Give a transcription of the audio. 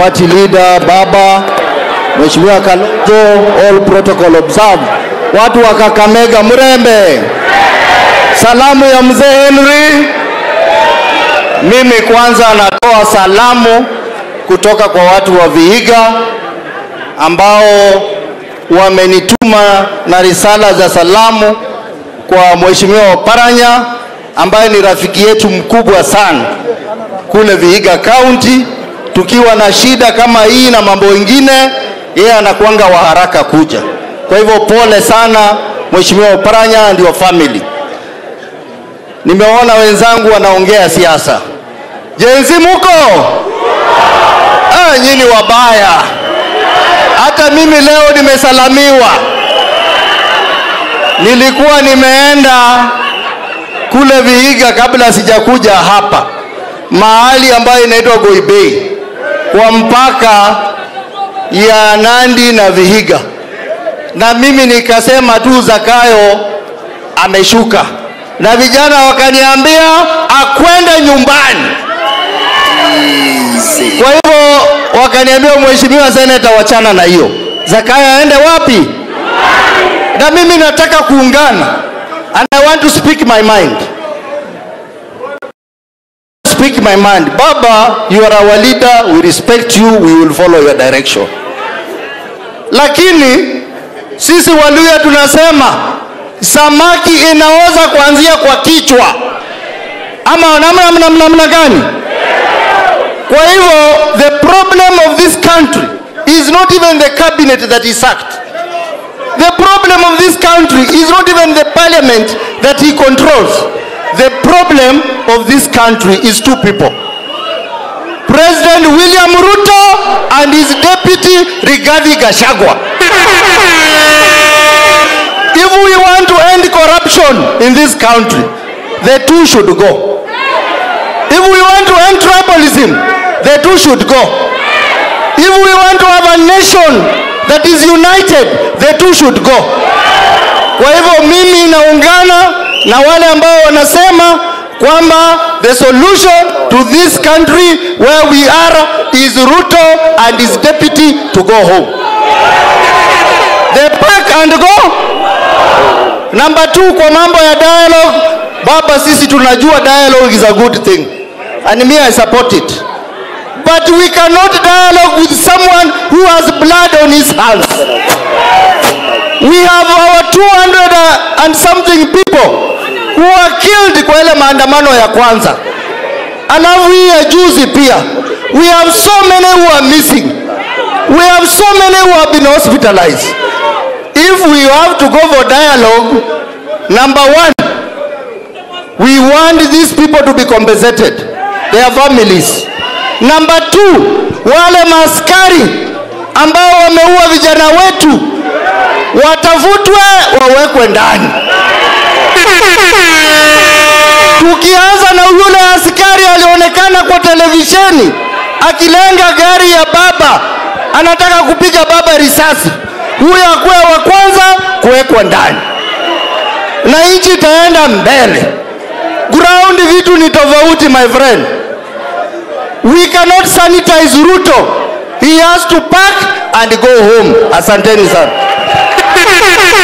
party leader Baba, Mheshimiwa Kalonzo, all protocol observed. Watu wa Kakamega, Mrembe, salamu ya mzee Henry. Mimi kwanza natoa salamu kutoka kwa watu wa Vihiga ambao wamenituma na risala za salamu kwa Mheshimiwa Oparanya ambaye ni rafiki yetu mkubwa sana kule Vihiga County. Tukiwa na shida kama hii na mambo mengine, yeye anakuanga wa haraka kuja. Kwa hivyo pole sana Mheshimiwa Oparanya and your family. Nimeona wenzangu wanaongea siasa. Jenzi muko? Ah, nyinyi wabaya. Hata mimi leo nimesalamiwa. Nilikuwa nimeenda kule Vihiga kabla sijakuja hapa, mahali ambayo inaitwa Goibei kwa mpaka ya Nandi na Vihiga, na mimi nikasema tu Zakayo ameshuka, na vijana wakaniambia akwende nyumbani. Kwa hivyo wakaniambia, mheshimiwa seneta, wachana na hiyo, Zakayo aende wapi? Na mimi nataka kuungana and I want to speak my mind. Speak my mind. Baba, you are our leader, we respect you, we will follow your direction. Lakini sisi Waluya tunasema samaki inaoza kuanzia kwa kichwa, ama namna namna namna gani? Kwa hivyo the problem of this country is not even the cabinet that is sacked. The problem of this country is not even the parliament that he controls. The problem of this country is two people. President William Ruto and his deputy Rigathi Gachagua. If we want to end corruption in this country, the two should go. If we want to end tribalism, the two should go. If we want to have a nation that is united, the two should go. Kwa hivyo mimi naungana na wale ambao wanasema kwamba the solution to this country where we are is Ruto and his deputy to go home. They pack and go. Number two, kwa mambo ya dialogue, baba, sisi tunajua dialogue is a good thing and me I support it. But we cannot dialogue with someone who has blood on his hands. We have our 200 and something people who are killed kwa ile maandamano ya kwanza. Alafu hii ya juzi pia. We have so many who are missing. We have so many who have been hospitalized. If we have to go for dialogue, number one, we want these people to be compensated, their families. Number two, wale maskari ambao wameua vijana wetu watafutwe wawekwe ndani. Tukianza na yule askari alionekana kwa televisheni akilenga gari ya baba, anataka kupiga baba risasi, huyo akuwe wa kwanza kuwekwa ndani, na nchi itaenda mbele. Ground vitu ni tofauti, my friend. We cannot sanitize Ruto. He has to pack and go home. Asanteni sana.